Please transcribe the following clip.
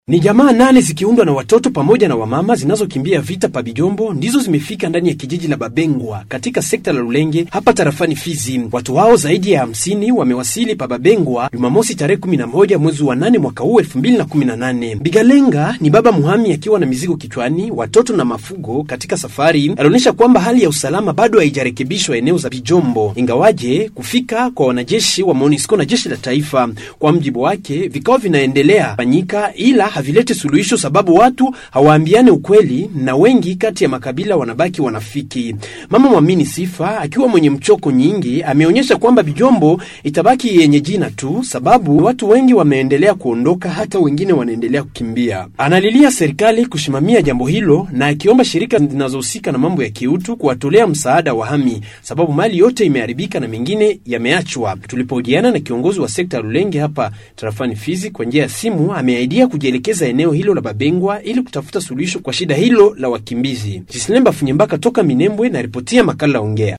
Ni jamaa nane zikiundwa na watoto pamoja na wamama zinazokimbia vita pa Bijombo ndizo zimefika ndani ya kijiji la Babengwa katika sekta la Lulenge hapa tarafani Fizi. Watu hao zaidi ya hamsini wamewasili pa Babengwa Jumamosi tarehe 11 mwezi wa 8 mwaka huu 2018. Bigalenga ni baba muhami akiwa na mizigo kichwani, watoto na mafugo katika safari. Alionyesha kwamba hali ya usalama bado haijarekebishwa eneo za Bijombo, ingawaje kufika kwa wanajeshi wa MONUSCO na jeshi la taifa. Kwa mjibu wake, vikao vinaendelea fanyika ila havileti suluhisho sababu watu hawaambiane ukweli na wengi kati ya makabila wanabaki wanafiki. Mama Mwamini Sifa akiwa mwenye mchoko nyingi ameonyesha kwamba Bijombo itabaki yenye jina tu sababu watu wengi wameendelea kuondoka, hata wengine wanaendelea kukimbia. Analilia serikali kusimamia jambo hilo na akiomba shirika zinazohusika na mambo ya kiutu kuwatolea msaada wahami, sababu mali yote imeharibika na mengine yameachwa. Tulipohojiana na kiongozi wa sekta ya Lulenge hapa tarafani Fizi kwa njia ya simu, ameahidia kujielekeza eneo hilo la Babengwa ili kutafuta suluhisho kwa shida hilo la wakimbizi. Jislemba Funyembaka toka Minembwe na ripotia makala Ongea.